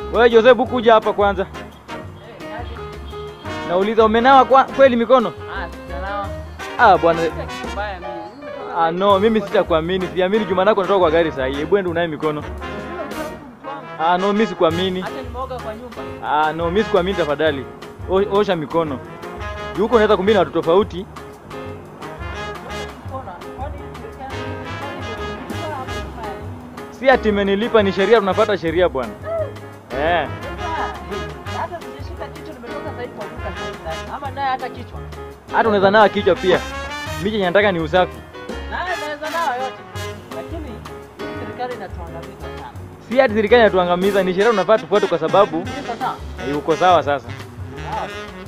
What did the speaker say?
Wewe Jose, buku kuja hapa kwanza. Nauliza umenawa kwa, kweli mikono? Ah bwana, ah no, mimi sitakuamini. Siamini juma nako natoka kwa gari sahi. Hebu ende unaye mikono. Ah no, mimi sikuamini. Hata nimeoga kwa nyumba. Ah no, mimi sikuamini tafadhali. O- Osha mikono. Juu huko unaweza kumbina watu tofauti. Mbona? Kwani serikali- kwani Si ati imenilipa, ni sheria, tunafuata sheria bwana. Eh. hata sijashika kichwa nimetoka sasa hivi kwa duka sasa hivi. Ama naye hata kichwa. Hata unaweza nawa kichwa pia. Mimi chenye nataka ni usafi. Naye naweza nao yote. Lakini hii serikali inatuangamiza sana. Si ati serikali inatuangamiza, ni sheria tunafaa tufuate kwa sababu Ni sawa. eh, uko sawa sasa. Sawa.